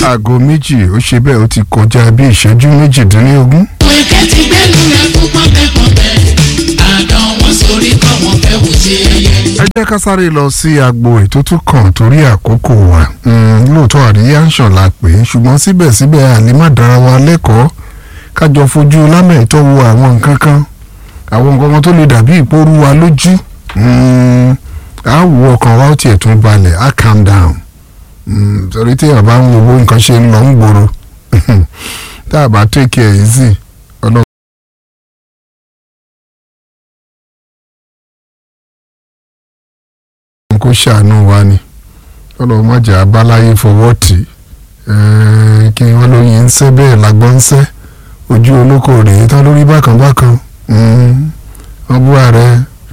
aago méjì ó ṣe bẹ́ẹ̀ ó ti kọjá bí ìṣẹ́jú méjìdínlógún. Wẹ̀kẹ́ ti gbẹ́nu rẹ̀ fún pọ́npẹ́pọ́npẹ́. Àdán wọn sórí kọ́ wọn fẹ́ wò sí ẹyẹ. ẹ jẹ́ ká sáré lọ sí agbo ètò tó kàn torí àkókò wa Mm, lóòótọ́ àríyá ń ṣàn la pè é ṣùgbọ́n síbẹ̀síbẹ̀ àlè má dára wa lẹ́kọ̀ọ́ kájọ fojú lámẹ̀tọ́ wo àwọn nǹkan kan àwọn nǹkan kan tó lè dàbí ìpòrú wa lójú Mm, á wo ọkàn wa ó tiẹ̀ tún balẹ̀ á calm down Mm, torí tí àbá ń wo bó nǹkan ṣe ń lọ ń gbòòrò tá a bá take care easy ọlọ́run. kó ṣàánú wa ni ọlọ́run má jẹ́ abáláyé fọwọ́ tì í kí wọ́n lóyún ń sẹ́ bẹ́ẹ̀ lágbọ́n ń sẹ́ ojú olóko rèé tán lórí bákan bákan wọ́n bú ààrẹ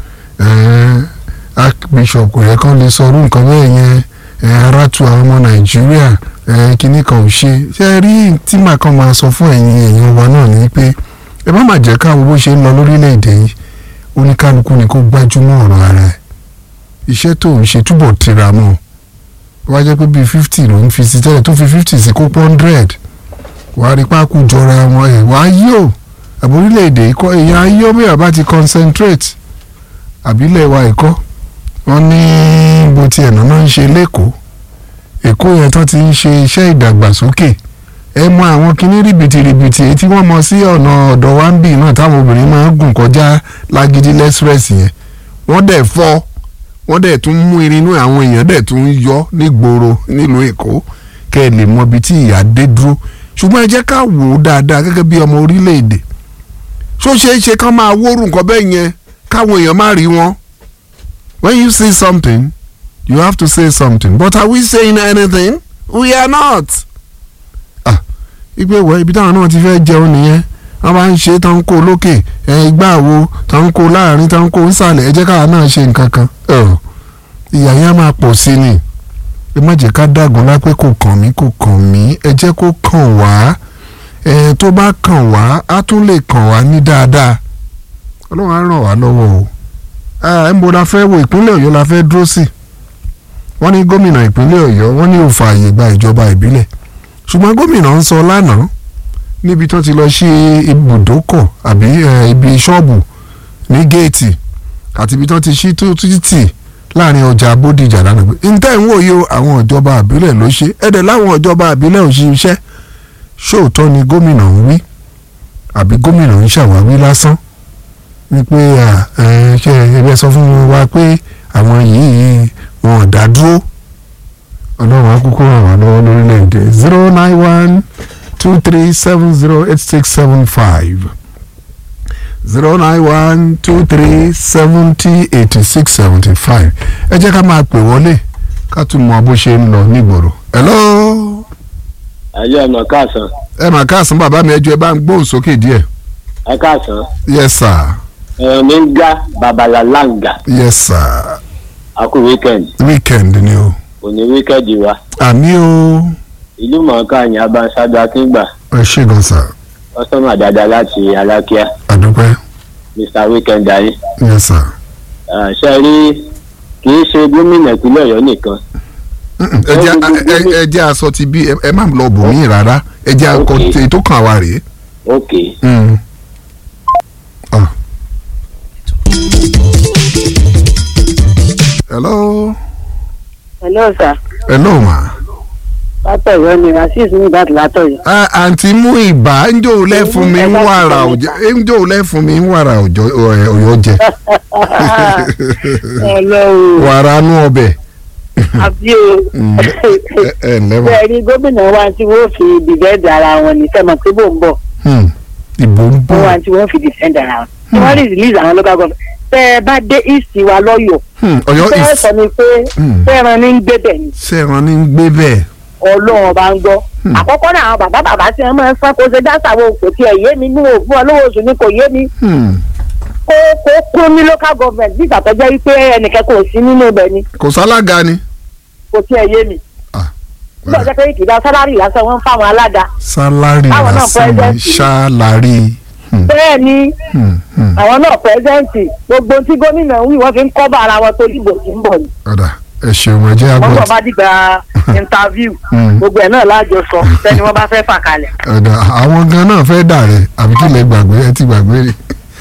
archbishop kò yẹ kán lè sọrú nǹkan bẹ́ẹ̀ yẹn eh, ara tu àwọn ọmọ nàìjíríà eh, kinní kan ò ṣe ṣe é rí tí màá kan máa sọ fún ẹ̀yin èèyàn wa náà ni pé ẹ má má jẹ́ káwọn bó ṣe ń lọ lórílẹ̀‐èdè yìí oníkálukú ni kó gbájúmọ́ ọ̀rọ̀ ara ẹ̀ iṣẹ́ tó ń ṣe túbọ̀ tira mọ́ wá jẹ́ pé bíi fifty ló ń fi sí tẹ́lẹ̀ tó fi fifty sí kó hundred wàá rí pákó jọra wọn ẹ̀ wàá yí o àbórílẹ̀-èdè ikọ́ èèyàn ayé ọmọ yàrá ti concentrate àbílẹ̀ wa ẹ̀kọ́ wọ́n ní bó ti ẹ̀nà náà ń ṣe lẹ́kọ̀ọ́ èkó yẹn tó ti ń ṣe iṣẹ́ ìdàgbàsókè ẹ mọ àwọn kinní rìbìtìrìbìtì èyí tí wọ́n mọ sí ọ̀nà ọ̀dọ̀ wa ń bì náà táwọn obìnrin máa ń gùn kọjá lágídí lẹ́sírẹ́sì yẹn wọ́n dẹ̀ fọ́ wọ́n dẹ̀ tún mú irin inú àwọn èèyàn dẹ̀ tún yọ nígboro nílùú èkó kẹ́ ẹ lè mọ ibi tí ìyá dé dúró ṣùgbọ́n ẹ jẹ́ ká wò ó dáadáa gẹ́gẹ́ bí ọmọ orílẹ̀-èdè ṣó ṣeé ṣe kán máa wóoru nǹkan bẹ́ẹ̀ yẹn káwọn èèyàn má rí wọn when you see something you have to say something but are we saying anything we are not. ah ìgbé wọ ibi táwọn náà ti fẹ́ jẹun nìyẹn wọ́n bá ń ṣe tán ń kó lókè ẹ̀ igbá wo tán ń kó láàrin tán ń kó nsàlẹ̀ ẹ jẹ́ káwa náà ṣe nǹkan kan ìyà yẹn á máa pọ̀ sí ni ẹ má jẹ́ ká dàgùn lápẹ́ kò kàn mí kò kàn mí ẹ jẹ́ kó kàn wá ẹ tó bá kàn wá á tún lè kàn wá ní dáadáa ọlọ́run á ràn wá lọ́wọ́ o ẹ ń bo la fẹ́ wo ìpínlẹ̀ ọ̀yọ́ la fẹ́ dúró sí wọ́n ní gómìnà ìpínlẹ̀ ọ̀yọ́ wọ́n ní ó fààyè gba ìjọba ìbílẹ̀ ṣùgbọ́n gómìnà ń sọ lánàá níbi tó ti lọ sí ibùdókọ̀ àbí ibi ṣọ́ọ̀bù ní géètì àti ibi tó ti ṣí títì láàrin ọjà bódìjà lánàá pé ntẹ́ ń wòye àwọn ìjọba àbílẹ̀ ló ṣe ẹ̀dẹ̀ láwọn ìjọba àbílẹ̀ ò ṣiṣẹ́ ṣóòótọ́ ni gómìnà ń wí àbí gómìnà ń ṣàwáwí lásán wípé ṣe ẹgbẹ́ sọ fún wa pé àwọn yìí wọn ò dá dúró ọlọ́run akókó ràn wá lọ́wọ́ lórílẹ̀‐èdè zero nine one two three seven zero eight six seven five zero nine one two three seventy eighty six seventy five ẹ jẹ́ ká máa pè wọlé ká tún mọ bó ṣe ń lọ nígboro. hello. ayé ọ̀nà káàsán. ẹ mà káàsán bàbá mi ẹjọ́ ẹ bá ń gbóhùn sókè díẹ̀. ẹ káàsán. yes sir. ẹ̀rọ mi ń ga babalalanga. yes sir. a kú weekend. weekend ni o. òní weekend wa. àmì o. ìlú mọ̀ọ́ká yẹn abanṣáájú akíngbà. ẹ ṣé gan sir. kọ́sọ́mà dáadáa láti alákíá. àdúpẹ́. mr weekend ayé. yes sir. ṣe rí kì í ṣe gómìnà ìpínlẹ̀ ọ̀yọ́ nìkan. ẹ jẹ́ ẹ jẹ́ aṣọ ti bí ẹ má lọ bò mí rárá ẹ jẹ́ akọ èyí tó kàn wá rèé. ok. Mm. Ah. hello. hello sir. hello ma. látọ̀yọ́ ni rasheed ní ìbàdàn látọ̀yọ́. Ah, àǹtí mú ìbá ń jò lẹ́ fún mi ń wàrà òjò ń jò lẹ́ fún mi ń wàrà òjò ọ̀yọ́ jẹ. ọlọ́run wàrà nú ọbẹ̀. àbí o. Mm, ẹ ẹ ǹlẹ́ mọ̀. bẹ́ẹ̀ ni gómìnà wa tí wọ́n fi dìbẹ́ẹ̀dì ara wọn ní sẹ́mọ̀ pé bò ń bọ̀ Hmm, ìbò ń wọ́n wá bọ̀. tí wọ́n fi dìfẹ́ǹdì ara wọn. tí wọ́n rí release àwọn local government. tẹ́ ẹ bá dé east wa lọ́yọ̀ọ́ Hmm, ọ̀yọ́ tẹ́ ẹ is sọ ni pé Hmm. fẹ́ràn ní ń gbé bẹ̀ ni sẹ́ran ní ń gbé bẹ́ẹ̀. ọlọ́run ọba ń gbọ́. Hmm. àkọ́kọ́ náà àwọn bàbá bàbá tí wọ́n máa ń sán kó ṣe dáṣà wo kò tiẹ̀ yé mi ní òfin olówó oṣù ni kò yé mi Hmm, kó kó kún ní local government bí ìgbà tó jẹ́ wípé ẹnìkan kò sí nínú ibẹ̀ ni kò sálága ni. kò tiẹ̀ yé mi. Ah, nígbà tó jẹ́ pé ìkìlá sálárì lásán wọ́n ń fáwọn alága. sálárì Àwọn náà lásán ni president ni. ṣáláàrí. Hmm, bẹ́ẹ̀ ni hmm, hmm. àwọn náà pẹ́sẹ́ǹtì gbogbo tí gómìnà ń wí wọ́n fi ń kọ́bà ara wọn tó dìbò tí ń bọ̀ ni. ọ̀dà ẹ ṣeun ẹ jẹ́ wọ́n àgbọ̀ bọ̀ bá dìgbà interview Mm. gbogbo ẹ̀ náà láàjọ sọ sẹ́ni wọ́n bá fẹ́ fà kalẹ̀. ọ̀dà àwọn gan náà fẹ́ dà rẹ̀ àbí kí lè gbàgbé ẹ ti gbàgbé rẹ̀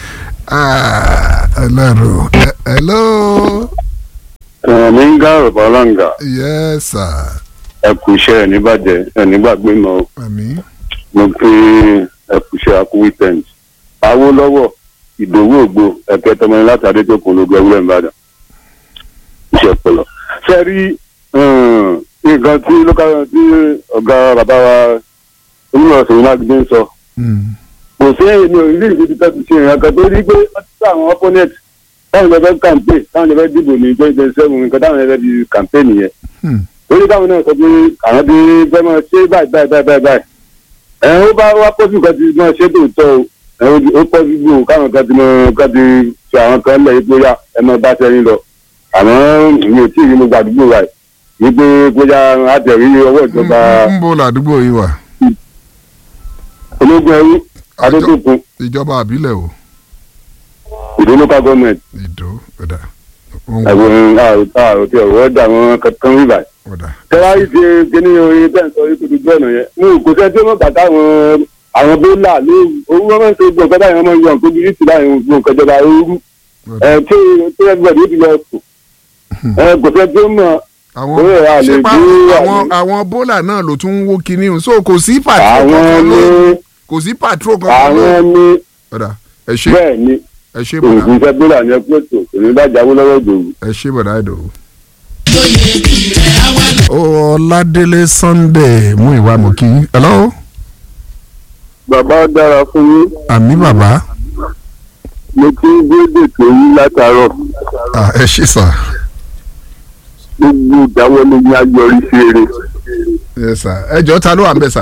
ọlọ́run Ẹ- hello mi ń gá ọ̀rọ̀ ọlọ́ǹgà yes sir ẹ kú iṣẹ́ ẹ̀ níbàjẹ́ ẹ̀ nígbàgbé mọ́ àmì mo fi ẹ kú iṣẹ́ akú weekend. Awólọ́wọ̀ ìdòwú ògbó ẹ̀kẹ́ tọmọ láti adéjọ́kùn ológun ẹwúrẹ́ ìbàdàn iṣẹ́ ọpọlọ. ṣe rí nǹkan tí lókàrọ̀ tí ọ̀gá bàbá wa onímọ̀ ọ̀sẹ̀ yìí mákindé ń sọ kò sí èmi ò rí ìdí tó ti ṣe ìrìn kan tó rí pé wọ́n ti sá àwọn opponent táwọn ìjọba kàǹpé táwọn ìjọba dìbò ní twenty twenty seven nǹkan táwọn ìjọba di kàǹpé nìyẹn lórí táwọn náà sọ pé àwọn bí fẹ́ máa ṣe báyìí báyìí báyìí báyìí báyìí ẹ̀ ó bá wá pọ́sù kan ti máa ṣe tòótọ́ o ẹ̀ ó pọ́sù gbò káwọn kan ti máa kan ti ṣe àwọn kan lẹ̀ yìí pé yá ẹ máa bá sẹ́yìn lọ àmọ́ mi ò tí ì rí mo gbàdúgbò wa yìí pé bóyá àtẹ̀rí ọwọ́ ìjọba ń bo làdúgbò yìí wà ológun ẹrú adótókun ìjọba àbílẹ̀ o ìdó local government ìdó ọ̀dà Wọ́n ń ẹ̀wọ̀n àròtí ọ̀rọ̀ dà wọ́n kankan rí báyìí. ọ̀dà tẹ́wáyé ti kíní orin bẹ́ẹ̀ sọ yìí kutu gbọ́nà yẹn mú kò sẹ́ tí wọ́n bàtà àwọn àwọn bólà lóru owó wọn máa ń ṣe gbọ̀ngàn báyìí wọ́n máa ń yọ nǹkan bíi ìtìlá ìwọ̀n gbọ̀ngàn jọba ooru ọ̀dà ẹ̀ tí tí everybody ó ti lọ sùn ẹ̀ kò sẹ́ tí ó mọ̀ àwọn Ó yẹ, a lè ṣé pa gbé àwọn àwọn- àwọn bólà náà ló tún ń wó kinní o so kò sí patrol àwọn kankan ní lóru kò sí patrol kankan àwọn lóru ní ọ̀dà ẹ ṣe bẹ́ẹ̀ ni ẹ ṣe bọ̀dà òògùn iṣẹ́ bólà ní ẹgbẹ́ tó kò ní bá jáwó lọ́wọ́ ìdòwú. ẹ ṣe bọ̀dà ìdò. tó yẹ bí rẹ̀ á wà lọ. ọládélé sunday mú ìwà mọ̀ kí hello bàbá dára fún yín àmì bàbá mo ti ń gbé dètò yín látàárọ̀ Ah, ẹ ṣe sà gbogbo ìdáwọ́lé yín á yọrí sí eré. yes sà ẹ jọ ta ló wà ń bẹ sà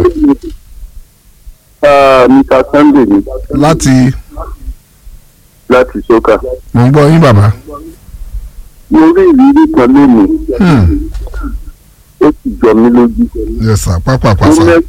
Ah, Mr. Sunday ni láti láti sọ́kà. mò ń gbọ́ yín bàbá mo rí ìrírí kan lónìí Hmm, ó sì jọ mí lójú. yes sà pápápá sà Gómìnà-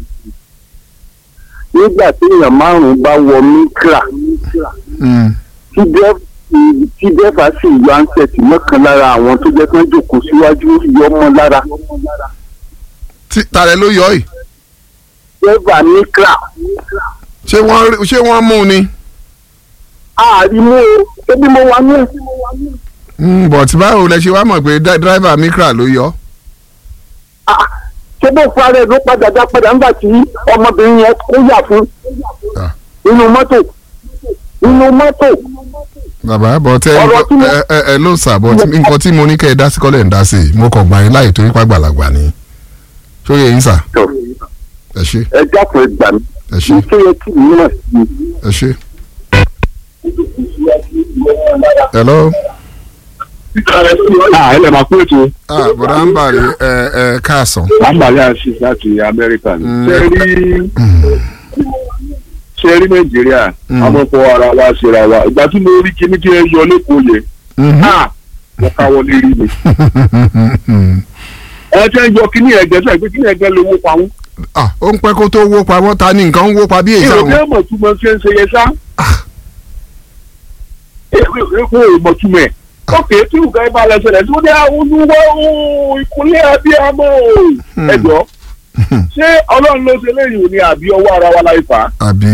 nígbà tí èèyàn márùn-ún bá wọ mikra Hmm, tí dẹ́f- tí dẹ́fà sì yọ ansẹ̀tì mọ́kàn lára àwọn tó jẹ́ kí wọ́n jòkó síwájú yọ mọ́ lára. tí- tààrẹ ló yọ yìí dẹ́fà mikra ṣé wọ́n rí- ṣé wọ́n mú un ni àrímú o ebi mo wà ní ẹ̀. Hmm, but báwo lẹ ṣe wá mọ̀ pé dá- driver mikra ló yọ Ah, ṣé bó fara ẹ̀ ló padà dá padà nígbà tí ọmọbìnrin yẹn kó yà fún Ah. inú mọ́tò inú mọ́tò bàbá but ẹ Ọ̀rọ̀ tí mo- ẹ ẹ ẹ ló sà but nǹkan tí mo ní kẹ́ ẹ dá sí kọ́lẹ̀ ń dá sí i mo kàn gbà yín láì torí pàgbàlagbà ni ṣó yẹ yín sà tó ẹ ṣe ẹ jákun ẹ gbà mí ẹ ṣe ní kí ẹ kí mi náà sí i. ẹ ṣe. hello. ẹ lè máa kú ètò ah bọ̀dá ń bàrí ẹ ẹ káàsán. àǹbàlẹ̀ àṣì láti amẹ́ríkà ni. Mm. ṣé rí ṣé rí nàìjíríà Mm. amọ̀kọ ara wa ṣera wa ìgbà tí mo rí kíní kí ẹ yọ lẹ́kọ̀ọ́ yẹn náà mo káwọ́ lé rí mi. ẹ tẹ́ ń yọ kíní ẹ̀gẹ́ sọ pé kíní ẹ̀gẹ́ lówó pa wọ́n. ah ó ń pẹ́ kó tó wó pa wọ́n ta ni nǹkan ń wó pa bí èyí èrò sáwọn. bí ẹ̀mọ̀ túmọ̀ ṣe ń ṣe yẹn sá. èrò ìmọ̀ túmọ̀ ẹ̀. ókè tí nǹkan ẹ bá lọ ṣẹlẹ̀ tí ó ní àwọn olúwa ooo ìkúnlẹ̀ abiyamọ ooo. Hmm. ẹ jọ ṣé ọlọ́run ló ṣe léyìn òní àbí ọwọ́ ara wa láì fà á. àbí.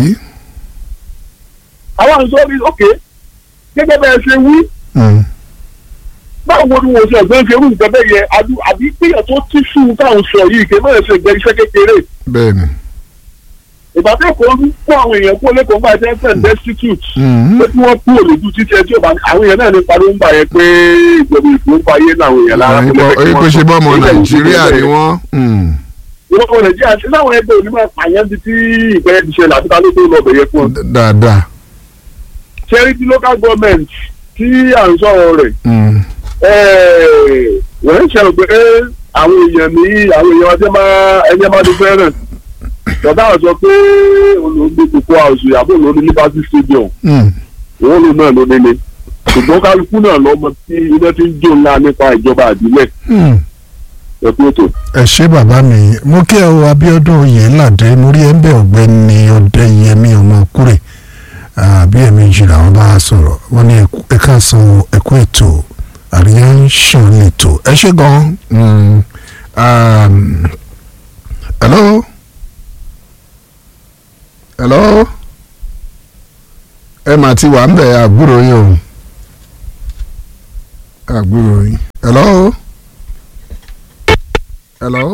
àwọn àǹsọ́ rí ókè gẹ́gẹ́ bẹ́ẹ̀ ṣe wí Hmm. báwo ni wọ́n ṣe ẹ̀gbẹ́ ṣe irú nǹkan bẹ́ẹ̀ yẹ adu- àbí péyàn tó tí fún táwọn sọ yìí kì í mẹ́rin ṣe gbẹ iṣẹ́ kékeré bẹ́ẹ̀ni. ìgbà tó kọ́ ń kó àwọn èèyàn kó lẹ́kọ̀ọ́ nígbà tí wọ́n fẹ́ destitute Hmm. pé kí wọ́n kú òlójú títí ẹ tí ò bá àwọn èèyàn náà ní parí ń bà yẹn pé ìjọba ìfowó ń fa ayé náà àwọn èèyàn lára Ìgbà kó yín kó ṣe bọ́ ọmọ Ilé ìwé nàìjíríà ni bẹ́ẹ̀. wọ́n. Hmm. ìwọ́n ọmọ nàìjíríà ṣé láwọn ẹgbẹ́ òní máa pààyàn bí tí ìpẹ́rẹ́ ti ṣẹlẹ̀ àti ta ló tó lọ bẹ̀yẹ fún ọ. dáadáa. charity local government tí à ń sọ̀rọ̀ rẹ̀ Hmm. wọ́n ń ṣàrò pé àwọn èèyàn ní àwọn èèyàn ọjọ́ máa ẹni máa ní fẹ́ràn bàbá àwọn sọ pé olóògbé kókó àwòsù àbò lórí liberty stadium Hmm. òun ló náà ló nílé ṣùgbọ́n kálukú náà lọ́mọ tí iná ti ń jó ńlá nípa ìjọba àdílẹ̀ Hmm. ẹ̀kú ètò. ẹ ṣé bàbá mi mo kí ẹ o Abíọ́dún Oyèládé mo rí ẹ ń bẹ Ọ̀gbẹ́ni Ọdẹ́yẹmí ọmọkúrè àbí ẹ̀mejì làwọn bá a sọ̀rọ̀ wọ́n ní ẹ káàsán ẹkú ètò àríyá ń ṣàn lẹ́tọ̀ ẹ ṣe gan mm, um, hello hello ẹ mà ti wà ń bẹ̀ àbúrò yín o àbúrò yín hello hello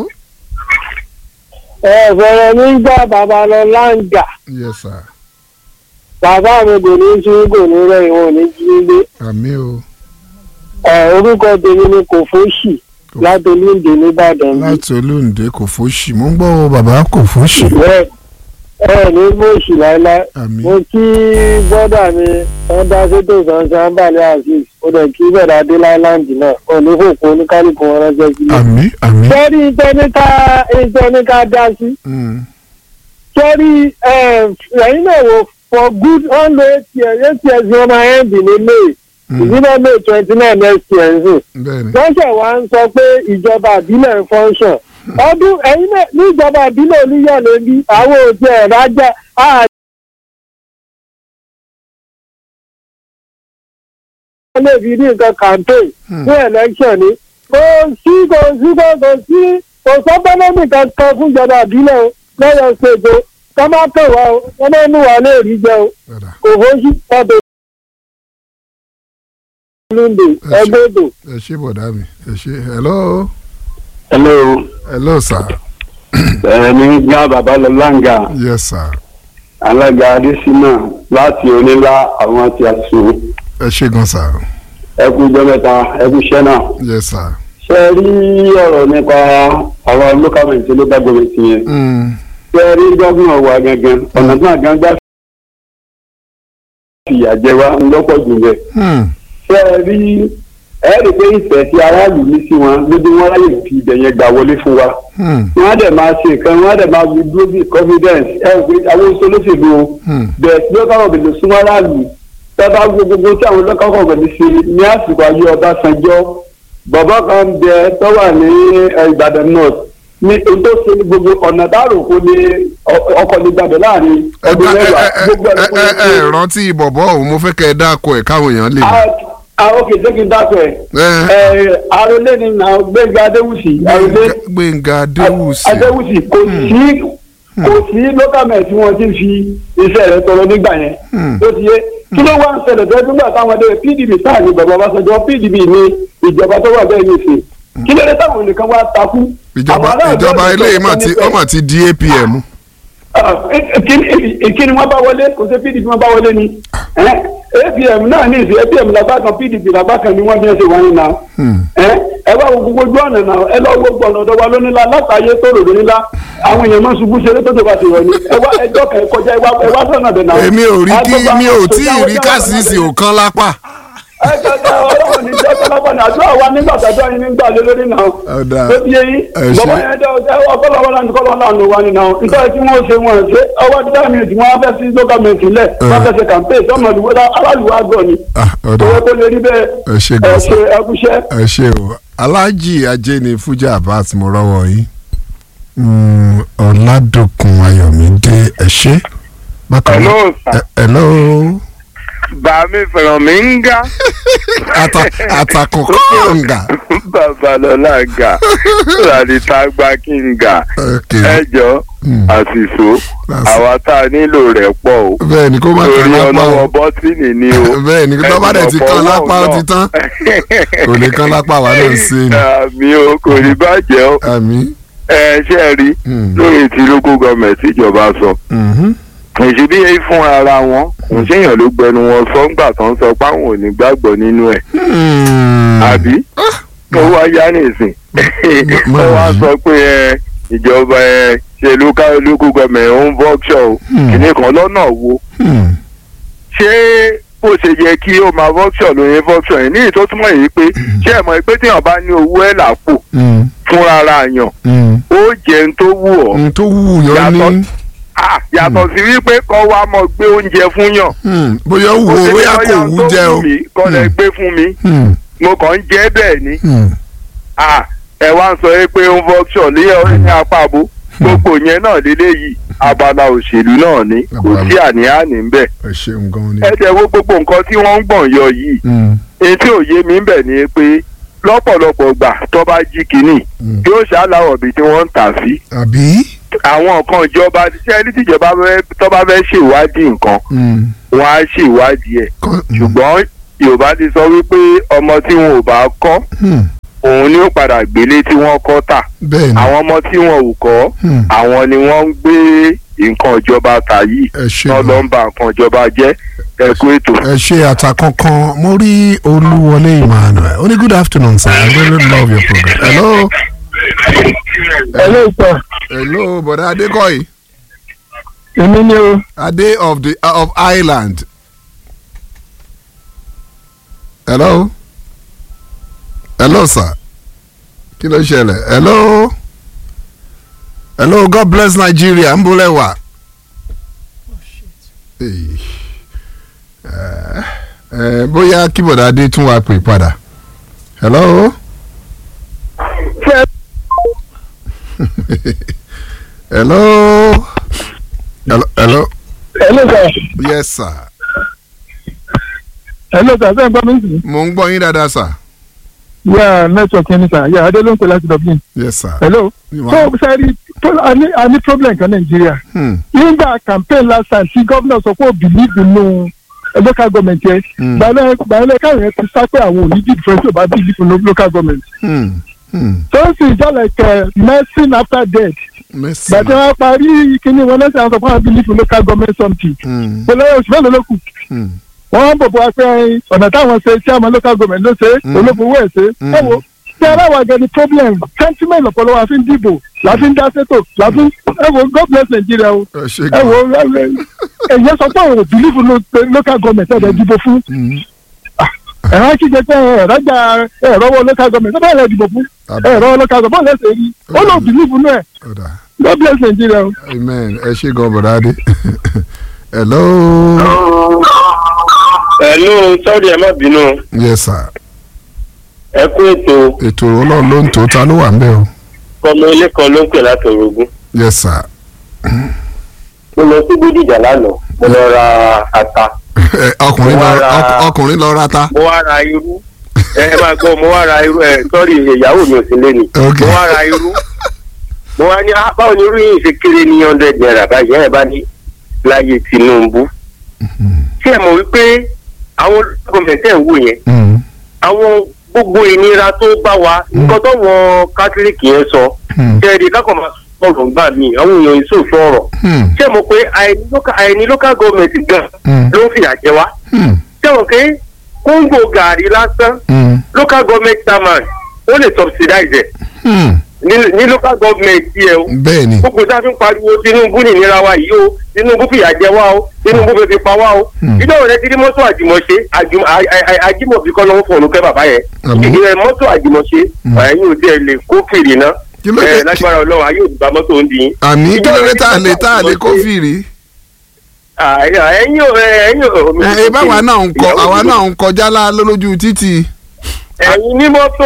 ẹ fẹrẹ nígbà bàbá lọ láǹgà yes sir bàbá mi kò ní sí kò ní rẹ ìwọ̀n ní jíde àmì o ẹ orúkọ tèmi ni kò fóṣì látolúndé nìbàdàn bí láti olóǹde kò fóṣì mo ń gbọ́ o bàbá kò fóṣì bẹ́ẹ̀ ẹ ní mọṣì láéláé àmì mo kí bọ́dà mi wọ́n dá sétò sansan balẹ̀ azeez ó dẹ̀ kí bẹ̀rẹ̀ adé láìláńdì náà òní fòkó oníkálukú wọn ránṣẹ́ sílẹ̀. àmì àmì sẹ́rí ìtẹ́níká ìtẹ́níká dá sí mm, sẹ́rí ẹ̀yìn náà wò for good hundred eight years eight years ni wọ́n máa end ní may mm, ìdílé may twenty nine next year ń sìn bẹ́ẹ̀ni wọ́n ṣẹ̀ wá ń sọ pé ìjọba àbílẹ̀ ń function ọdún ẹ̀yìn náà ní ìjọba àbílẹ̀ oníyọ̀lẹ̀ bí àwọn òtí ẹ̀ rájà á lè fi ní nǹkan campaign Hmm. fún election ni kò sí kò sí kò kò sí kò sọ́gbọ́nọ́mì kankan fún ìjọba àbílẹ̀ o lọ́yọ̀ ṣètò kọ́ má pè wá o wọ́n máa ń mú wa lè rí jẹ o padà kò fóṣì ọbẹ̀ lóńdè ẹgbẹ́dò. ẹ ṣe bọ̀dá mi ẹ ṣe hello hello hello sir ẹ̀mí gbá bàbá lọ láǹgà yes sir alága adésínà láti onílá àwọn tí a sùn ẹ ṣe gan sir ẹkú ìjọ mẹ́ta ẹkú iṣẹ́ náà yes sir ṣe é rí ọ̀rọ̀ nípa àwọn local government local government yẹn mm, ṣe é rí gómìnà wa gangan ọ̀nà tí wọn gan gbà fìyà jẹ wá ńlọ́pọ̀ jù bẹ́ẹ̀ mm, ṣe é rí ẹ rí i pé ìfẹ́ tí aráàlú ní sí wọn lójú wọn ráyè fi ibẹ̀ yẹn gbà wọlé fún wa mm, wọn á dẹ̀ máa ṣe nǹkan wọn á dẹ̀ máa fi dúró bí confidence ẹ rí i pé àwọn olóṣèlú o mm, bẹ́ẹ̀ tí local government súnmọ́ aráàlú tẹ́lá gbogbo tí àwọn local government ṣe ní àsìkò ayé Ọbásanjọ́ bàbá kan ń bẹ tó wà ní eh, Ìbàdàn north ní ohun tó ṣe ní gbogbo ọ̀nà dárò kó ní ọ- ọkọ̀ ní gbàgbé láàrin ẹ ọdún ẹ mẹ́wàá ẹ gbogbo ẹ ẹ̀ ẹ ẹ rántí bọ̀bọ̀ òun mo fẹ́ kẹ́ ẹ dáko ẹ̀ káwọn èèyàn lè mọ̀. àwọn òkè jẹ́ kí n dákọ̀ ẹ̀ ẹ arólé ni nà Gbẹ́ngà Adéwùsì arólé Gbẹ̀ngà Adéwùsì Adéwùsì kò sí kò sí local government tí wọ́n ti fi iṣẹ́ rẹ̀ tọrọ nígbà yẹn Hmm. ó ti yé kí ló wá ń ṣẹlẹ̀ tó nígbà táwọn ọdẹ pdp sáà ní bàbá Ọbásanjọ́ pdp ní ìjọba tó wà bẹ́ẹ̀ ní ìsìn kí ló dé táwọn nìkan wá takú. ìjọba Àwọn aráàlú ìjọba ọ̀dọ́ eléyìí mà ìjọba ti nífẹ̀ẹ́. ọmọ ti di APM. ìkíni wọn bá wọlé kò sí pdp wọn bá wọlé ni ẹ, apm náà ní ìsìn apm lápá kan pdp lápá kan ni wọn fi ń ṣe wáyé náà Hmm. ẹ ẹ wá wo gbogbo ojú ọ̀nà náà ẹ lọ gbogbo ọ̀nà ọ̀dọ́ wa lónílá látàyé tó rò lónílá àwọn èèyàn máa ń ṣubú ṣeré tó tó bá ti rọ ni ẹ wá ẹjọ́ kan ẹ kọjá ẹ wá ẹ wá sọ̀nà bẹ̀ náà. èmi ò rí kí Àgbọ̀gbọ̀ mi ò àwọn tí ì sójà rí wọ́n kásìsì jáwọ́ òkan lápá. ẹ kẹkẹ ọlọ́run ní jẹ́ kọ́lápá ní àdúrà wa nígbà tàdúrà yín nígbà lé lórí náà Ọ̀dà. tó ti yé yín Ẹ ṣé. bàbá yẹn dẹ́ ọjọ́ ọkọ́lọ́wọ́ náà ní kọ́lọ́ náà ló wà nínú àwọn nítorí tí wọ́n ṣe wọ́n ṣe ọwọ́ dídá mi tí wọ́n fẹ́ sí lókàmẹ́ntì lẹ̀ wọ́n fẹ́ ṣe campaign tọ́mọ ìwé aráàlú wa gbọ́ ni Ah, ọ̀dà owó tó lè rí bẹ́ẹ̀ ẹ ṣe ẹ gan ṣe sa ẹkúṣẹ́. ẹ ṣe o aláàjì ajé ni fújà abbas mo rọ́wọ́ yìí Mm, ọ̀làdòkun ayọ̀mídé ẹ ṣe. bákan náà Hello, sir. ẹ- hello Bàmí fẹ̀ràn mi ń ga. ata atakùn kọ̀ǹgà. Babalọ́lá ga. Làdìtà gba kí n ga. ok Ẹ jọ Hmm. àṣìṣó. Àṣì- Àwa tá a nílò rẹ̀ pọ̀ o. bẹ́ẹ̀ ni kó má Torí kàn lápá ọlọ́wọ́ o bọ́tìnì ni o. bẹ́ẹ̀ ni tó bá dẹ̀ ti kan lápá ó ti tán kò lè kan lápá wa náà sí ni Àmì o kò ní bàjẹ́ o. àmì. Ẹ ṣe é rí Hmm. lórí ti local government ìjọba sọ. Mhm. Èsì bí èyí fún ara wọn. Kò séèyàn ló gbẹnu wọn sọ́ngbà tó ń sọ pé àwọn ò ní gbàgbọ́ nínú ẹ̀. Hmm. àbí ó wá yá nìsín má ó wá yí. sọ pé ẹ ìjọba ẹ ṣe local local government ó ń vọ́ọ̀ṣọ̀ o Hmm. kìnìún kan lọ́nà wo Hmm. ṣé bó ṣe yẹ kí ó máa vọ́ọ̀ṣọ̀ ló yẹ vọ́ọ̀ṣọ̀ yẹn ní ìtọ́ túmọ̀ yìí pé ṣé ẹ̀ mọ̀ pé téèyàn bá ní owó ẹ̀ làpò Hmm. fúnra ara yàn Hmm. ó jẹun tó wù ọ́ ohun tó wù yọ ní Yàtọ̀- Ah, yàtọ̀ sí wípé kọ́ wa mọ̀ gbé oúnjẹ fún yàn Hmm. bóyá wù Ó ó ṣe bóyá ní kò bóyá wù tó jẹ o. mí kọ́ lẹ Hmm. gbé fún mi Hmm. mo kàn ń jẹ́ bẹ́ẹ̀ ni Hmm. Ah, ẹ wá ń sọ yìí pé ó ń vọ́ṣọ̀ ní ọ̀rẹ́ ní apábo gbogbo yẹn náà lélẹ́yìí abala òṣèlú náà ni kò Abala. sí àní-àní ń bẹ̀. ẹ ṣeun gan ni. ẹ jẹ́ wo gbogbo nǹkan tí wọ́n ń gbọ̀n yọ yìí Hmm. èyí tí ò yé mi ń bẹ̀ ni pé lọ́pọ̀lọpọ̀ gbà tó bá jí kínní Mm. yóò ṣàlàwọ̀ bí tí wọ́n ń tà sí àbí. àwọn nǹkan ìjọba ṣé ẹni tíjọba fẹ́- tó bá fẹ́ ṣèwádìí nǹkan Mm. wọ́n á ṣèwádìí ẹ̀ Kọ́- mm. ṣùgbọ́n yorùbá ti sọ wípé ọmọ tí wọn ò bá kọ́ Mm. òun ni ó padà gbélé tí wọ́n kọ́ tà bẹ́ẹ̀ ni àwọn ọmọ tí wọn ò kọ́ Mm. àwọn ni wọ́n ń gbé nǹkan ìjọba tà yìí ẹ ṣe wọ́n lọ gan. ń ba nǹkan ìjọba jẹ́ ẹ kú ètò. ẹ ṣe àtàkànkan mo rí olúwọlé emmanuel ó ní good afternoon sir i really love your program. hello. hello sir hello bọ̀dá adékọ̀yí èmi ni o adé of the of ireland. hello. hello sir. kí ló ṣẹlẹ̀ hello. hello god bless nigeria ń bolẹ̀ wá. Hey. Eh, eh, bóyá kí bọ̀dá adé tún wá pè padà. hello. hello. hello. hello. hello sir yes sir. hello sir sẹ́yìn bá mi sìn mo ń gbọ́ yín dáadáa sir. yà network yẹn ni sir yà adé ló ń pè láti dublin yes sir. hello Ìwà- so sẹ́rí a ní a ní problem kan nàìjíríà Hmm. nígbà campaign last time tí gómìnà sọ pé ó believe nínú local government yẹn Hmm. gbàlẹ́ gbàlẹ́ káwọn yẹn ti sá pé àwọn ò ní dìbò fẹ́ tí ò bá believe nínú local government Hmm. Hmm. so ó sì jẹ́ like uh, medicine after death Mercy. gbàtí wọ́n parí kíní wọn lẹ́sìn àwọn sọ fún àwọn believe nínú local government something Hmm. pẹ̀lú oṣù mélòó ló kù Hmm. wọ́n ń bòbò wá pé ọ̀nà táwọn ṣe tí àwọn local government ló ṣe Mm. olófowó ẹ̀ ṣe Mm. ẹ wo tí aláwọ̀ àgẹ̀ ni problem sentiment ọ̀pọ̀lọpọ̀ la fi ń dìbò la fi ń dá sétò la fi ń ẹ wo god bless Nigeria o ẹ ṣe ẹ wo gan. ẹ̀yẹ sọ pé òun ò believe no local government ẹ̀rẹ̀ dìbò fún Hmm. ẹ̀rọ kíkẹ́ pé ẹ̀rọ̀jà ẹ̀rọ̀wọ́ local government ẹ̀ bẹ́ẹ̀ dìbò fún Àbí. ẹ̀rọ local government lẹ́sẹ̀ rí ó lọ believe nù ẹ̀ Ọ̀dà. god bless Nigeria o. amen ẹ ṣe gan bọ̀dá adé. hello. ẹ̀lú sọ́ọ̀dì ẹ̀ má bínú yes sir. ẹ kú ètò ètò ọlọ́run ló ń tó ta ló wà ń bẹ̀ o. ọmọ ilé kan ló ń pè láti orogún yes sir. mo lọ sí bódìjà lánàá mo lọ ra ata Ẹ, ọkùnrin Mo wá lọ ra- ọk- ọkùnrin lọ rata. mo wá ra irú ẹ máa gbọ́ mo wá ra irú ẹ sọ́ọ̀rì ìyàwó mi ò sí lé ni Ok. mo wá ra irú mo wá ní "Ah, báwo ni irú yìí ṣe kéré ní hundred naira báyìí ẹ bá ní láyé Tinubu ṣé ẹ mọ̀ wípé àwọn gọ́ọ̀mẹ̀ntì ẹ̀ ń wò yẹn Hmm. àwọn gbogbo ìnira tó bá wa nǹkan tó wọn kátólíìkì yẹn sọ Hmm. ṣẹ́ẹ̀dì kákan máa sọ̀rọ̀ gbà mí àwọn èèyàn ìṣòfò ọ̀rọ̀ Hmm. ṣé mo pé àìní local- àìní local government gan Hmm. ló ń fìyà jẹ wá Hmm. ṣé mo pé kóńgò gàrí lásán Hmm. local government chairman ó lè subsidize ẹ̀ Hmm. ní ní local government yẹ o bẹ́ẹ̀ ni. gbogbo tá a fi ń pariwo Tinubu nìnira wa yìí o Tinubu fìyà jẹ wá o Tinubu fẹ́ fi pa wá o Hmm. ìjọba rẹ ti rí mọ́tò àjùmọ̀ṣe àjùmọ̀ à- à- à- àjùmọ̀bí kọ́ lọ́wọ́ fún olùkẹ́ bàbá yẹn Àmín. ìdílé mọ́tò àjùmọ̀ṣe Hmm. ẹ̀yin ò tiẹ̀ lè kó fèrè náà Kí ló ẹ̀ dé- lágbára Ọlọ́run ayé òdìbà mọ́tò ń dín àní kí ló dé tá a lè tá a lè Ìjọba kó fìrí. ẹ̀yin ò ẹ̀yin ò ẹ ẹ báwa náà ń kọ ìyàwó àwa mi- náà ń kọjá lá lójú títì. ẹ̀yin ní mọ́tò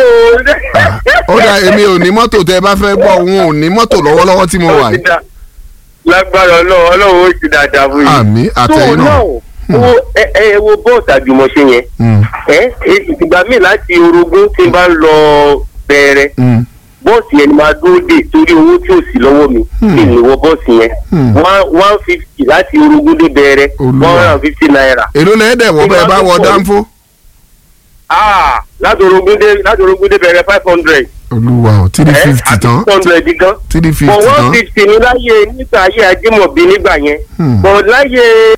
ó dà èmi ò ní mọ́tò tẹ́ ẹ bá fẹ́ gbọ́ òun ò ní mọ́tò lọ́wọ́lọ́wọ́ tí mo wà yìí. lágbára Ọlọ́run Ọlọ́run ó ti dáadáa fún yìí àmì tó àtẹ̀yìn náà náà. wo ẹ ẹ wo bọ́ọ̀sì àjùmọ̀ṣe yẹn Hmm. ẹ ẹ, ìgbà míì láti orogún tí n bá ń lọ bẹ̀rẹ̀ Hmm. bọ́ọ̀sì yẹn ni máa dúró dè torí owó tí ò sí lọ́wọ́ mi Hmm. kí ni wọ bọ́ọ̀sì yẹn Hmm. one one fifty láti orogún dé bẹ̀rẹ̀ Olúwa. one hundred and fifty naira èló lẹ́ẹ̀dẹ̀ wọ́ bẹ́ẹ̀ bá wọ dánfó. ah láti orogún dé láti orogún dé bẹ̀rẹ̀ five hundred olúwa o three ẹ fifty àti tán six hundred gan three fifty for one tán. fifty ní láyé nígbà ayé ajímọ̀bí nígbà yẹn Hmm. but láyé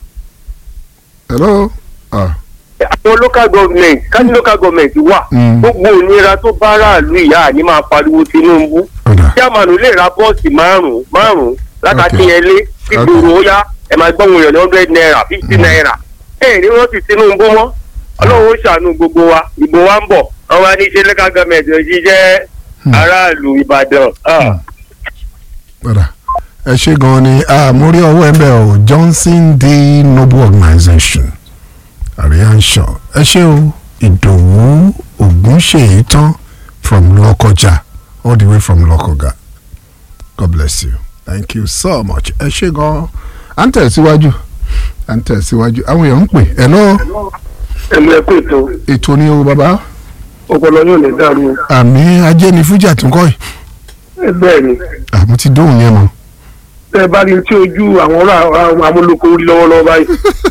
hello. Ah. àwọn local government káni local government wà Hmm. gbogbo ònira tó bá ráàlú ìyá àní máa pariwo Tinubu ọ̀dà. chairman lè ra bọ́ọ̀sì márùn-ún márùn-ún látàkínyẹlé ìgboro ó yá ẹ máa gbọ́ wọn yàn ní hundred naira fifty naira ẹ ní wọ́n ti Tinubu mọ́ ọlọ́run ó ṣàánú gbogbo wa ìbò wa ń bọ̀ wọ́n wá ní ṣe local government ò jíjẹ́ aráàlú Ìbàdàn ah. ọ̀dà. ẹ ṣe gan-an ni ah, mo rí ọwọ́ ẹ bẹ́ẹ̀ o Johnson D Noble Organization àríyànṣọ ẹ ṣe o ìdòwú ògúnṣèyí tán from lọ́kọjà all the way from lọ́kọ̀gà God bless you thank you so much ẹ ṣe gan-an à ń tẹ̀síwájú à ń tẹ̀síwájú àwọn èèyàn ń pè hello ẹ̀mú ẹ̀kọ́ ètò ètò ni o bàbá ọpọlọ yóò ní dàrú àmì ajé ni fújà tún kọ́ yìí ẹ bẹ́ẹ̀ ni àmì ti dóhùn yẹn mọ́ tẹ́ ẹ bá rí tí ojú àwọn ọ̀rọ̀ àwọn amúlòkó rí lọ́wọ́lọ́wọ́ báyìí.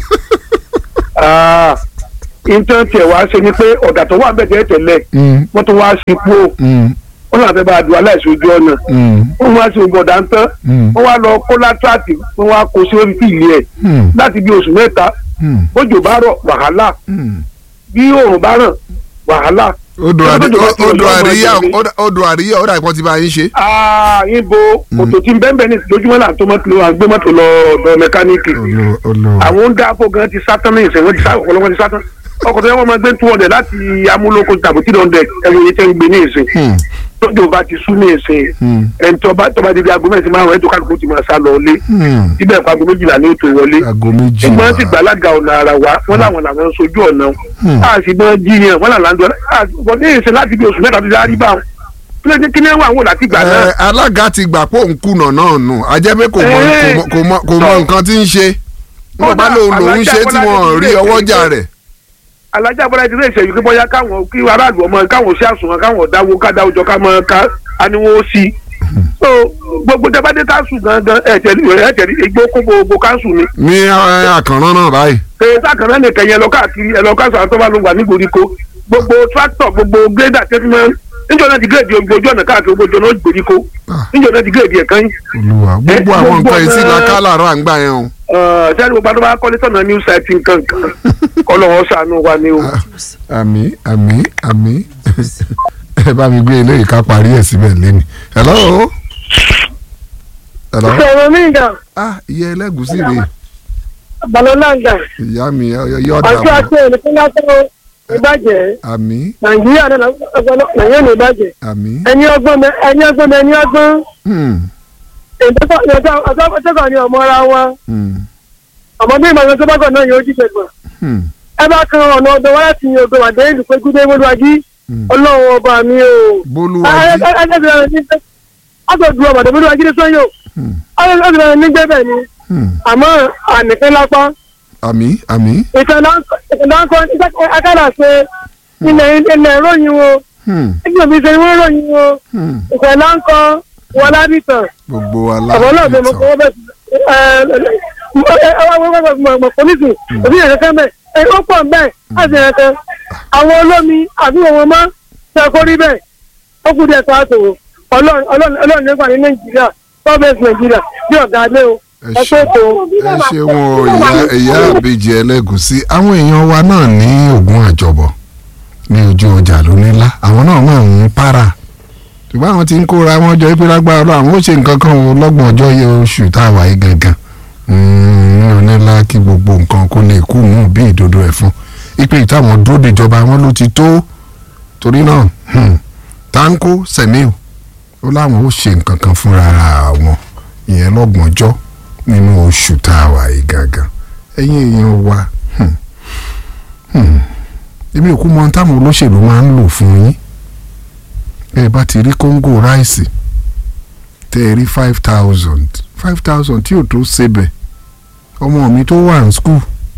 Ah, nǹkan tiẹ̀ wá ṣe ni pé ọ̀dà tó wà bẹ́ẹ̀ tẹ́lẹ̀ tẹ́lẹ̀ Mm, wọ́n tún wá sí pò mm, wọ́n náà fẹ́ bá a dùn aláìsí ojú ọ̀nà mm, wọ́n wá sí ogun ọ̀dà ń tán mm, wọ́n wá lọ kó látàtì wọ́n wá kó sí orí fìlì ẹ̀ mm, láti bí oṣù mẹ́ta mm, bójò bá rọ̀ wàhálà mm. bí oòrùn bá ràn wàhálà. odò àrí- Odò àti odò ọ̀dọ́ ọmọ àríyá ẹgbẹ́ mi. odò àríyá ó dà ìpọ́n ti bá yín ṣe. Ah, ibo kòtò tí ń bẹ́ẹ̀ bẹ́ẹ̀ ní lójúmọ́ là ń tó mọ́tò lọ àgbé mọ́tò lọ ọ̀dọ̀ mẹkáníìkì olo olo àwọn ń dáko gan ti sátán ní ìsìn wọn ti sá ọ̀pọ̀lọpọ̀ ti sátán ọkọ̀ tó yẹ wọ́n máa gbé two hundred láti amúlòkọ tàbí three hundred ẹ̀rọ yìí tẹ́ ń gbé ní ìsìn Hmm, tójú bá ti sú ní ìsìn hmm, ẹni tó bá tó bá di bí aago mẹ́sìn márùn-ún ẹ̀tọ́ kálukú ti máa sá lọ ilé hmm. síbẹ̀ pa aago méjìlá ní ètò ìwọlé aago méjì ẹgbọ́n ti wá. gbàlága ọ̀nà ara wa wọ́n làwọn làwọn ń sojú ọ̀nà Hmm. a sì bọ́ jíyàn wọ́n làwọn àndọ́ àbọ̀ ní ìsìn láti bí oṣù mẹ́ta tó dárí bá wọn kí ló dé kí ni wọ́n àwọn láti gbà náà Ẹ, alága ti gbà pé òun kùnà náà nù ajẹ́ pé kò mọ Ẹ. kò mọ- kò mọ kò mọ Sọ. nǹkan tí ń ṣe wọ́n bá lòun lòun ṣe tí wọ́n rí ọwọ́jà rẹ̀. alájà bọ́lá ti rí ìṣẹ̀yìn pé bóyá káwọn kí aráàlú ọmọ káwọn ṣe àsùnwọ̀n káwọn dáwó ká dáwó jọ ká mọ ká aníwó sí i. so gbogbo jábádé káńsù gangan ẹ̀tẹ̀lí ẹ̀tẹ̀lí igbó kó gbogbo káńsù ni. ní ẹ, àkànrán náà báyìí. kèé sàkànnà nìkan yẹn lọ káàkiri ẹ lọ káńsù àwọn tó bá ló wà ní gbèríko gbogbo tractor gbogbo grader tẹ́tí níjọ náà ti gírèdì ojú ọ̀nà káàkiri gbogbo ọ̀nà gbèríko Ah. níjọ náà ti gírèdì ẹ̀kan yìí. olùwà gbogbo Ẹ, àwọn gbogbo nǹkan yìí sí ọ̀nà- la kálàrà ń gbà yẹn o. sẹ́ni gbogbo àdó bá kọ́lé sọ̀nà new site nǹkan kan kọ́lọ́wọ́ sànú wa ni o. àmì àmì àmì ẹ bá mi gbé eléyìí ká parí ẹ̀ síbẹ̀ lẹ́nu. hello. hello. sọ̀rọ̀ mí ìgbà ah iye ẹlẹ́gùsí rè balọ̀lá ìgbà ìyá mi yọ àti ọ̀dà àti ẹnìkan látọ̀ ìbàjẹ́ àmì nàìjíríà náà ọgbọ́n nàìjíríà ní ìbàjẹ́ àmì. ẹni ọgbọ́n mẹ ẹni ọgbọ́n mẹ ẹni ọgbọ́n Hmm, ìtọ́kọ̀ ni ọmọ ara wa hmm, ọmọdé ìmọ̀ràn tó bá gbọ̀ náà yóò jíjẹ gbà hmm, ẹ bá kan ọ̀nà ọ̀dọ̀ wá láti yin ògbó àdé ìlú pé gúdé mọ́lúwájí hmm. ọlọ́run ọba mi o. bólúwájí. agbègbè ọmọdé mọ́lúwájí ní sọ́yọ́ Hmm, ọlọ́run ní gbẹ́bẹ̀ ni hmm. àmọ́ ànìkẹ́ lápá àmì àmì. ìtàlánkọ́ akádà ṣe ilẹ̀ ilẹ̀ ìròyìn wo Hmm, ẹgbẹ́ mi ṣe ìwé ìròyìn wo hmm. ìtàlánkọ́ wọlábìtàn gbogbo ọ̀bọ̀ náà bẹ̀ mọ̀ kọ́ bẹ̀ mọ̀ pọ́lísì òbí yẹn kẹ́kẹ́ bẹ̀ ẹ̀ ó pọ̀ bẹ́ẹ̀ láti yẹn kẹ́ àwọn olómi àbí wọn mọ́ ṣe kó rí bẹ́ẹ̀ ó kú díẹ̀ tó àtòwò ọlọ́run nípa ní nàìjíríà gọ́ọ̀mẹ̀ntì nàìjíríà bí ọ̀gá adé o ẹ ẹ ṣe pé tó. ẹ ṣeun o ìyá ìyá àbèjì ẹlẹ́gùsí àwọn èèyàn wa náà ní ògùn àjọbọ̀ ní ojú ọjà lónílá àwọn náà máa ń para ṣùgbọ́n àwọn tí ń kóra wọn jọ pé lágbára lọ àwọn ó ṣe nǹkan kan o lọ́gbọ̀n ọjọ́ yẹ oṣù tá a wà yìí gangan ní onílá kí gbogbo nǹkan kó lè kú mú bí ìdodo ẹ̀fọn ipe ìtàwọn dúró dèjọba wọn ló ti tó torí náà hmm, tanko semiu ó láwọn ó ṣe nǹkan kan fúnra wọn ìyẹn lọ́gbọ̀njọ́ nínú oṣù tá a wà yìí gangan ẹ̀yin èèyàn wa hmm, hmm, èmi ò kú mọ ohun táwọn olóṣèlú máa ń lò fún yín ẹ bá ti rí kóńgò ráìsì tẹ ẹ rí five thousand five thousand tí ò tó ṣebẹ̀ ọmọ mi tó wà ní skul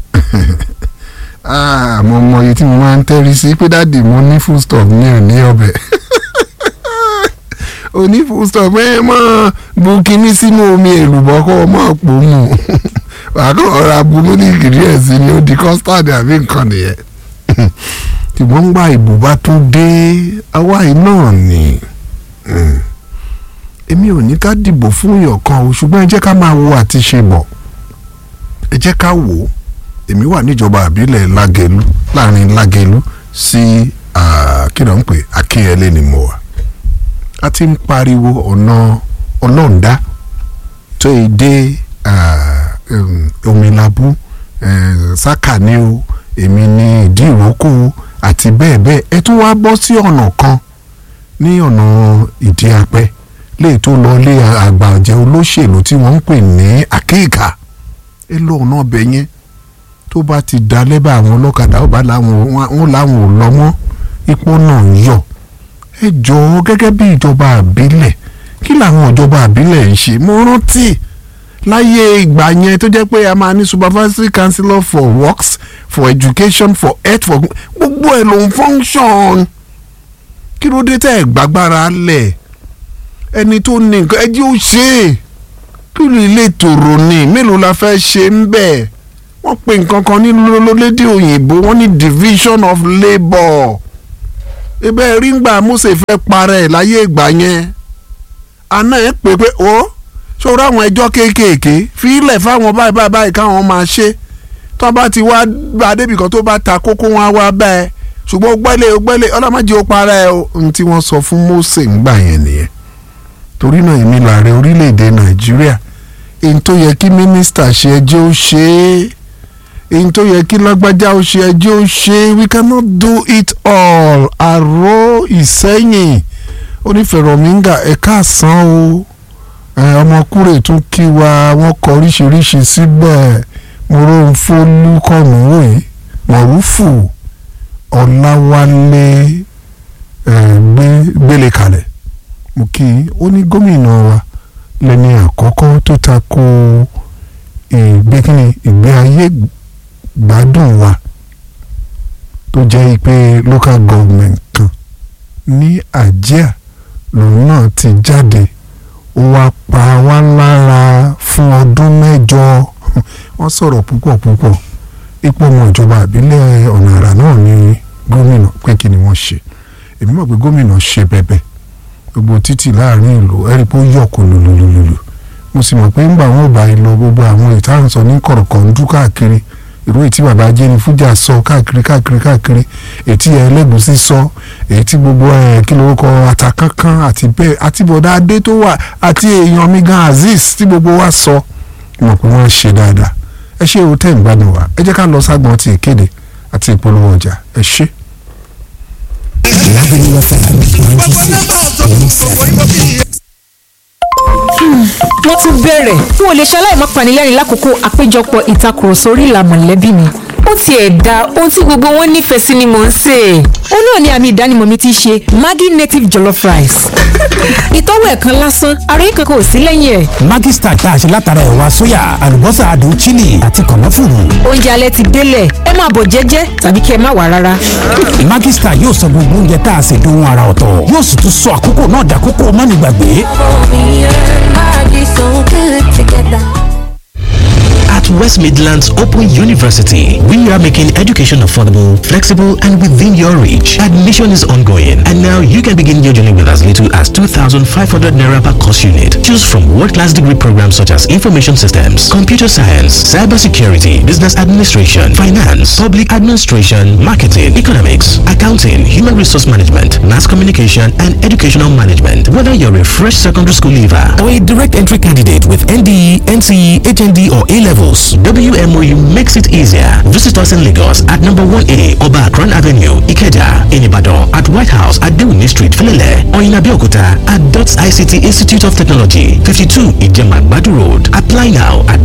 mo mọ iye tí mo máa ń tẹ́rí sí pé dáàdì mo ní food stop ní òní ọbẹ̀ oní food stop ẹ mọ bu kinní sínú omi èlùbọ́ kó o mọ̀ pò mù wàá kàn ọ̀rọ̀ abúlé ní ingredients ni ó di custard àbí nǹkan nìyẹn ṣùgbọ́n ń gba ìbò bá tún dé àwa yìí náà ni èmi ò ní ká dìbò fún èèyàn kan o ṣùgbọ́n ẹ jẹ́ ká máa wo àti ṣe bọ̀ ẹ jẹ́ ká wò ó èmi wà níjọba àbílẹ̀ lágẹ̀lú láàrin lágẹ̀lú sí kí ló ń pè akínyẹlé ni mo wà a ti ń pariwo ọ̀nà ọlọ́ǹda tó yẹ dé omilabu sákà ni o èmi ní ìdí ìrókò àti bẹ́ẹ̀ bẹ́ẹ̀ ẹ tún wá bọ́ sí ọ̀nà kan ní ọ̀nà ìdí apẹ́ léè tó lọ lé àgbà ọ̀jẹ̀ olóṣèlú tí wọ́n ń pè ní àkéèkà ẹ lọ ọ̀nà ọbẹ̀ yẹn tó bá ti da lẹ́bà àwọn ọlọ́kadà ó bá láwọn wọn láwọn ò lọ mọ́ ipò náà ń yọ ẹ jọ̀ọ́ gẹ́gẹ́ bí ìjọba àbílẹ̀ kí làwọn ìjọba àbílẹ̀ ń ṣe mo rántí láyé ìgbà yẹn tó jẹ́ pé a máa ní supervisory councillor for works for education for health for gbogbo ẹ̀ ló ń function kí ló dé tẹ́ ẹ̀ gbàgbára lẹ̀ ẹni tó ní nǹkan ẹ jẹ́ ó ṣe é kí ló lè tòrò ní mélòó la fẹ́ ṣe ń bẹ̀ wọ́n pe nǹkan kan ní lólédè òyìnbó wọ́n ní division of labour ibẹ̀ rí ngbà Mósè fẹ́ parẹ́ láyé ìgbà yẹn àná ẹ̀ pé pé ó ṣòro àwọn ẹjọ́ kéékèèké fílẹ̀ fáwọn báyìí báyìí báyìí káwọn máa ṣe tó bá ti wá bá débìkan tó bá ta kókó wọn á wá bá ẹ ṣùgbọ́n ó gbẹ́lẹ̀ ó gbẹ́lẹ̀ ọlọ́mọdé ó parẹ́ o ohun tí wọ́n sọ fún Mósè ńgbà yẹn nìyẹn torí náà èmi làárẹ̀ orílẹ̀-èdè Nàìjíríà èyí tó yẹ kí mínísítà ṣe ẹjẹ́ ó ṣe é èyí tó yẹ kí lágbájá ó ṣe ẹjẹ́ ó ṣe é we cannot do it all àrò ìsẹ́yìn onífẹ̀rọ̀míńgà ẹ̀ka àsán o ọmọkùnrin tún kí wa wọ́n kọ oríṣiríṣi síbẹ̀ mọ̀rọ̀fọ́lù kọ̀nùwò yìí mọ̀rúfù ọ̀làwálé gbélé kalẹ̀ mo kí i ó ní gómìnà wa lẹ́ni àkọ́kọ́ tó ta ko ìgbé kíni ìgbé ayé gbádùn wa tó jẹ́ pé local government kan ní àjíà lòun náà ti jáde ó wá pa wá lára fún ọdún mẹ́jọ wọ́n sọ̀rọ̀ púpọ̀ púpọ̀ ipò ọmọ ìjọba àbílẹ̀ ọ̀nà àrà náà ní gómìnà pé kí ni wọ́n ṣe èmi mọ̀ pé gómìnà ṣe bẹ̀bẹ̀ gbogbo títì láàrin ìlú ẹ̀rí pé ó yọ̀ kó lulululu mo sì mọ̀ pé ńgbà wọn ò bá yìí lọ gbogbo àwọn ìtàn sọ ní kọ̀rọ̀kọ̀ ń dún káàkiri ìró ètí bàbá jẹ́ni fújà sọ káàkiri káàkiri káàkiri ètí ẹlẹ́gùsí sọ ètí gbogbo ẹ̀ kí lórúkọ àtàkánkán àti bẹ́ẹ̀ àti bọ̀dá adé tó wà àti èèyàn mi gan azeez tí gbogbo wa sọ mọ̀ pé wọ́n ṣe dáadáa ẹ ṣe òótẹ́ ìgbádùn wa ẹ jẹ́ ká lọ ságbọn ti ìkéde àti ìpolówó ọjà ẹ ṣe. Lábẹ́lú FM ninety six wọ́n tún bẹ̀rẹ̀ n ò lè ṣaláì má panilẹ́rìn lákòókò àpéjọpọ̀ ìtakùrọ̀sọ orí ìlà mọ̀lẹ́bí mi ó tiẹ̀ da ohun tí gbogbo wọn nífẹ̀ẹ́ sí ni mò ń sè é ó náà ní àmì ìdánimọ̀ mi ti ṣe Maggi native jollof rice ìtọ́wò ẹ̀kan lásán àròyé kankan ò sí lẹ́yìn ẹ̀. Maggi Star tá a ṣe látara ẹ̀wà sóyà àlùbọ́sà adùn chili àti kànáfùrù. oúnjẹ alẹ́ ti délẹ̀ ẹ máa bọ̀ jẹ́jẹ́ tàbí kí ẹ má wá rárá. Maggi Star yóò sọ gbogbo oúnjẹ tá a ṣe dohun ara ọ̀tọ̀ yóò sì tún sọ àkókò náà dàkókò mánigbàgbé. At West Midlands Open University, we are making education affordable, flexible, and within your reach. Admission is ongoing, and now you can begin your journey with as little as 2,500 naira per course unit. Choose from world-class degree programs such as information systems, computer science, cybersecurity, business administration, finance, public administration, marketing, economics, accounting, human resource management, mass communication, and educational management. Whether you're a fresh secondary school leaver or a direct entry candidate with NDE, NCE, HND, or A levels, WMOU makes it easier. Visit us in Lagos at number 1A Oba Akron Avenue, Ikeja, in Ibadan, at White House at Dewini Street, Filele, or in Abeokuta at DOTS ICT Institute of Technology, 52 Ijema Badu Road. Apply now at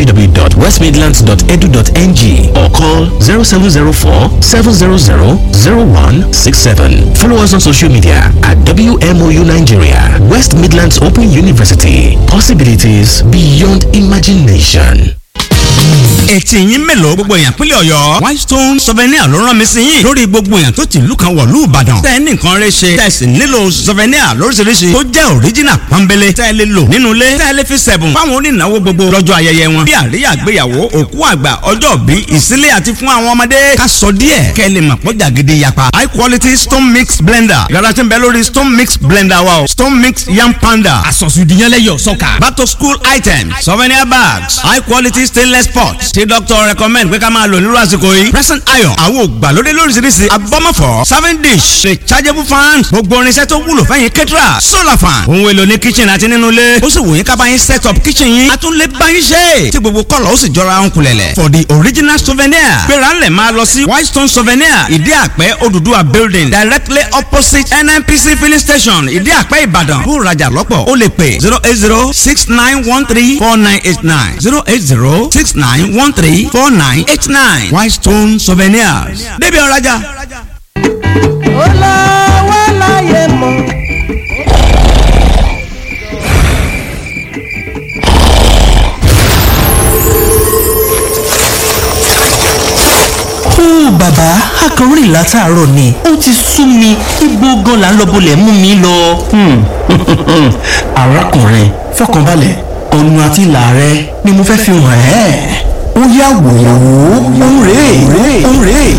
www.westmidlands.edu.ng or call 0704 700 0167. Follow us on social media at WMOU Nigeria, West Midlands Open University. Possibilities beyond imagination. ẹtì yín mélòó gbogbo èèyàn pínlẹ̀ ọ̀yọ́ whitestone souvenir ló rán mi sí yín lórí gbogbo èèyàn tó ti ìlú kan wọ̀lú ìbàdàn tẹ́ ẹ ní nǹkan rẹ ṣe tẹ́ ẹ sì nílò souvenir lóríṣiríṣi tó jẹ́ original pọ́nbélé tẹ́ ẹ lè lò nínú ilé tẹ́ ẹ lè fi sẹ̀bùn fáwọn onínáwó gbogbo lọ́jọ́ ayẹyẹ wọn bí àríyá àgbéyàwó òkú àgbà ọjọ́ bí ìsílé àti fún àwọn ọmọdé ká sọ díẹ̀ kẹ́ ẹ lè mọ̀ pọ́jà gidi yapa high quality stone mix blender yàrá tí ń bẹ lórí stone mix blender wa o stone mix yam panda àsọ̀sùdìyànlẹ́yọ̀ sọ́kà. back to school items souvenir bags high quality stainless pots tí doctor recommend pé ká máa lò nírú àsìkò yìí present iron àwọn ògbàlódé lóríṣiríṣi abọ́mọ̀fọ́ serving dish rechargeable fan gbogbo irinṣẹ́ tó wúlò fẹ́yìn kẹ́tìrà solar fan ohun èlò ní kitchen àti nínú ilé ó sì wù yín ká bá yín set up kitchen yín a tún lè bá yín ṣe tí gbogbo kọ́lọ̀ ó sì jọra ń kulẹ̀lẹ̀ for the original souvenir gbéra ńlẹ̀ máa lọ sí whitestone souvenir ìdí àpẹ́ Odùduwà building directly opposite nnpc filling station ìdí àpẹ́ ìbàdàn kó rajà lọ́pọ̀ ó lè pè zero eight zero six nine one three four nine eight nine zero eight zero six nine one three four nine eight nine Whitestone Souvenirs débi ọ̀rajà. ó lọ wá láyé mọ́. akọrin látàárọ̀ ni ó ti sú mi ibo gan la ń lọ bolẹ̀ mú mi lọ. arákùnrin fọkànbalẹ̀ ọ̀nà àti ìlà rẹ ni mo fẹ́ fi hàn ẹ́ ó yá wò ó òun rèé òun rèé.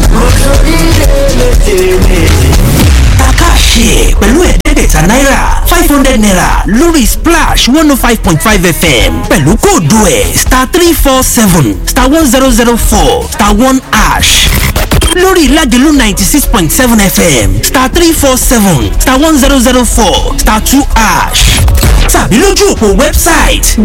kàkàṣe pẹ̀lú ẹ̀ẹ́dẹ́gbẹ̀ta náírà five hundred naira lórí splash one oh five point five fm pẹ̀lú kóòdù ẹ̀ star three four seven star one zero zero four star one ash lórí ìlàjẹ̀lú ninety six point seven fm star three four seven star one zero zero four star two ash tàbí lójú òpó wẹ́bsáìtì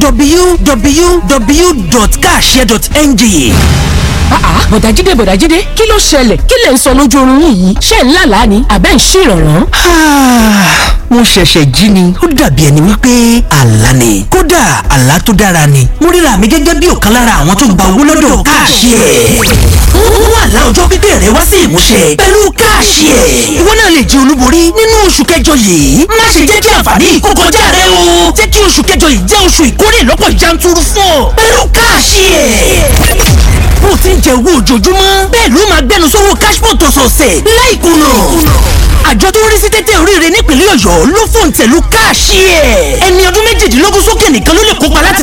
www.kashare.ng àà bọ̀dájídé bọ̀dájídé kí ló ṣẹlẹ̀ kí lè ń sọ lójú oorun yín yìí ṣé ń lálàá ni àbẹ́ ń ṣèrànràn. mo ṣẹ̀ṣẹ̀ jí ni ó dàbí ẹni wípé àlá ni kódà àlá tó dára ni mo ríra mi gẹ́gẹ́ bí ọ̀kan lára àwọn tó gba owó lọ́dọ̀ káàṣì ẹ̀ mú àlá ọjọ́ pípẹ́ rẹ wá sí ìmúṣẹ pẹ̀lú káàṣì ẹ̀ ìwọ náà lè jẹ olúborí nínú oṣù kẹjọ yìí má ṣe jẹ́ kí àǹfààní yìí kó kọjá rẹ o jẹ́ kí oṣù kẹjọ yìí jẹ́ oṣù ìkórè lọ́pọ̀ yanturu fún ọ pẹ̀lú káàṣì ẹ̀ bó ti ń jẹ owó ojoojúmọ́ bẹ́ẹ̀ ló máa gbẹnu sówó cashpot ọ̀sọ̀ọ̀sẹ̀ láìkùnà àjọ tó ń rí sí tẹ́tẹ́ oríire nípínlẹ̀ ọ̀yọ́ ló fòǹtẹ̀lù káàṣì ẹ̀ ẹni ọdún méjìdínlógún sókè nìkan ló lè kópa láti